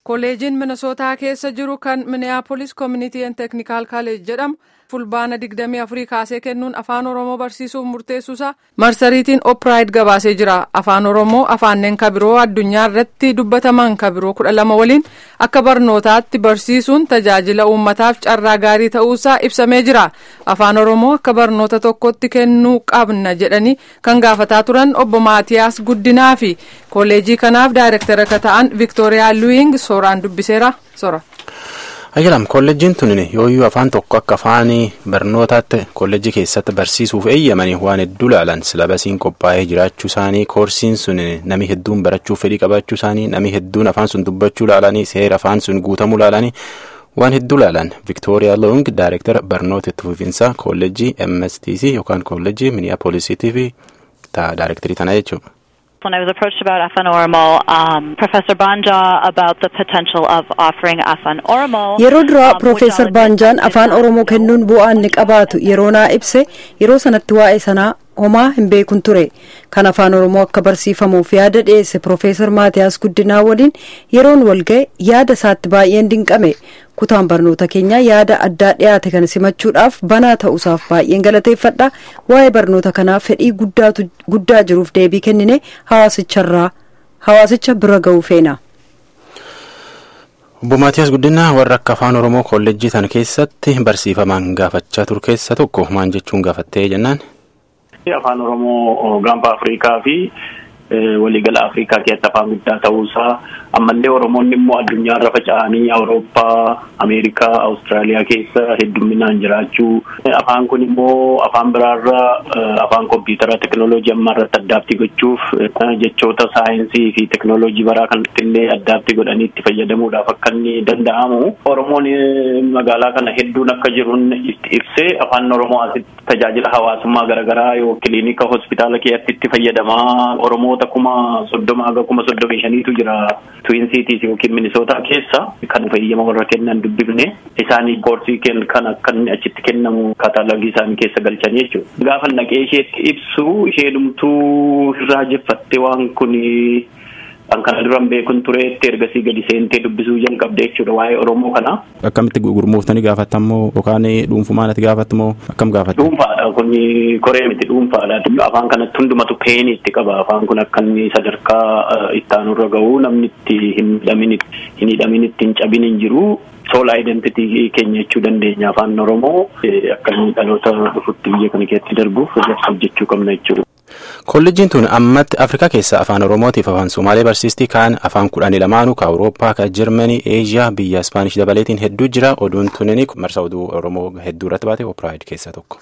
Kolleejiin Minnesootaa keessa jiru kan Minneapolis Community and Technical College jedhamu fulbaana 24 kaasee kennuun afaan Oromoo barsiisuuf murteessuusaa marsariitiin Oopiraayid gabaasee jira. Afaan Oromoo afaanneen kabiroo addunyaa irratti dubbataman kabiroo 12 waliin akka barnootaatti barsiisuun tajaajila uummataaf carraa gaarii ta'uusaa ibsamee jira. Afaan Oromoo akka barnoota tokkotti kennuu qabna jedhanii kan gaafataa turan obbo Maatiyaas Guddinaa fi kolleejii kanaaf daayirektara akka ta'an Viktooriyaa Luwing sooraan dubbiseera sora. Ayyalam kolleejjiin tun yooyyuu afaan tokko akka afaan barnootaatti kolleejjii keessatti barsiisuuf eeyyamanii waan hedduu laalan silabasiin qophaa'ee jiraachuu isaanii koorsiin sun nami hedduun barachuuf fedhii qabaachuu isaanii nami hedduun afaan sun dubbachuu laalanii seera afaan sun guutamuu laalanii waan hedduu laalan Viktooriyaa Loong daayirektara barnoota itti fufiinsaa kolleejjii MSTC yookaan kolleejjii Minneapolisitiif daayirektarii tana jechuudha. When I was approached about Afan Oromo, um, Professor Banja about the potential of offering Afan Oromo. Yeroo duraa Profeesar Baanjaan afaan Oromoo kennuun bu'aa inni qabaatu yeroo naa ibse yeroo sanatti waa'ee sanaa homaa hin beekun ture kan afaan oromoo akka barsiifamuuf yaada dhiyeesse Profeesar Maatiyaas Guddinaa waliin yeroon walga'e yaada isaatti baay'een dinqame kutaan barnoota keenyaa yaada addaa dhiyaate kana simachuudhaaf banaa ta'uusaaf baay'een galateeffadha waa'ee barnoota kanaa fedhii guddaa jiruuf deebii kennine hawaasicharraa hawaasicha bira ga'uu feena. Obbo Maatiyaas Guddinaa warra akka afaan Oromoo kolleejjii tan keessatti barsiifaman gaafachaa ture keessa tokko maal jechuun gaafattee jennaan. Afaan Oromoo gaanfa Afrikaa fi waliigala Afrikaa keessatti afaan guddaa ta'uusaa ammallee Oromoonni immoo addunyaarra faca'anii Awurooppaa, Ameerikaa, Awustiraaliyaa keessa heddumminaan jiraachuu afaan kun immoo afaan biraarra afaan kompiitara teekinooloojii ammaa irratti addaabtii gochuuf jechoota saayinsii fi teekinooloojii baraa kanatti illee addaabtii godhanii itti fayyadamuudhaaf akka inni danda'amu Oromoon magaalaa kana hedduun akka jiruun itti ibsee afaan Oromoo asitti tajaajila hawaasummaa garaagaraa yoo kiliinika hospitaala keessatti itti fayyadamaa Oromoota kuma soddoma haga kuma soddomii shaniitu jira. Tuwiinsiitiis yookiin Minisootaa keessa kan fayyama warra kennan dubbifne isaanii koorsii kan akka inni achitti kennamu kaataalogii isaanii keessa galchanii jechuudha. Gaafa naqee isheetti ibsu ishee irraa jeffatte waan kun kan kana duran beekun tureetti ergasii gadi seentee dubbisuu jalqabde jechuudha waa'ee Oromoo kana. Akkamitti gurmuuftanii gaafattamoo yookaan dhuunfumaan ati gaafattamoo akkam gaafatte? Dhuunfaadha kun koree miti dhuunfaadha. Afaan kanatti hundumatu peenii itti qaba. Afaan kun akka inni sadarkaa itti aanurra gahu namni itti hin hidhamin hin hidhamin itti hin cabin hin jiru. Soolaa identitii keenya jechuu dandeenya afaan Oromoo akka inni dhaloota dhufutti biyya kana keessatti darbuuf hojjechuu qabna jechuudha. Kolleejjiin tun ammatti Afrikaa keessa afaan Oromootiif afaan Somaalee barsiistii kaan afaan kudhanii lamaanuu ka Awurooppaa ka Jarmanii, Eeshiyaa biyya Ispaanish dabaleetiin hedduu jira. Oduun tunin marsa oduu Oromoo hedduu irratti baate Oopiraayid keessaa tokko.